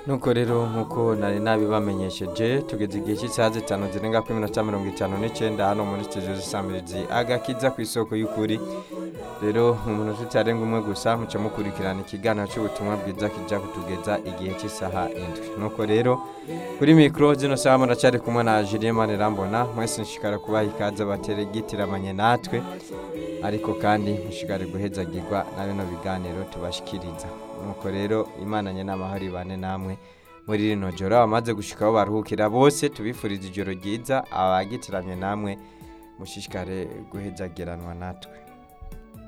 nuko rero nk'uko nari nabibamenyesheje tugeze igihe cy'isaha zitanu zirenga kuri minota mirongo itanu n'icyenda hano muri studio zisamirizi agakiza ku isoko y'ukuri rero mu minota itarenga umwe gusa muca mukurikirana ikiganiro cy'ubutumwa bwiza kijya kutugeza igihe cy'isaha indwi nuko rero kuri mikoro zino saha muracyari kumwe na Julien Manirambona mwese nshikara kubaha ikaze bateregitiramanye natwe ariko kandi mushigare guhezagirwa na bino biganiro tubashikiriza nuko rero imana nye n'amahoro ibane namwe muri rino joro abamaze gushikaho baruhukira bose tubifuriza ijoro ryiza abagitiramye namwe mushishikare guhezagiranwa natwe